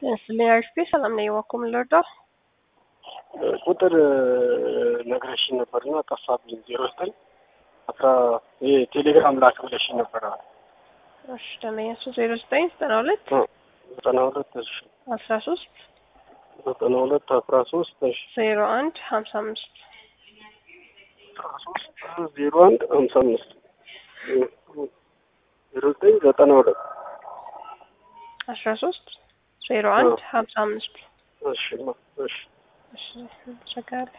ስለ ሰላም ነው የዋኩም ልርዳው ቁጥር ነግረሽኝ ነበርና ጠፋብኝ። ዜሮ ዘጠኝ አስራ ይሄ ቴሌግራም ላክ ብለሽኝ ነበር። እሺ ደመኛ ሱ ዜሮ ዘጠኝ ዘጠና ሁለት ዘጠና ሁለት እሺ አስራ ሶስት ዘጠና ሁለት አስራ ሶስት እሺ ዜሮ አንድ ሀምሳ አምስት አስራ ሶስት ዜሮ አንድ ሀምሳ አምስት ዜሮ ዘጠኝ ዘጠና ሁለት አስራ ሶስት ዜሮ አንድ ሀምሳ አምስት እሺ እሺ እሺ ቸጋለ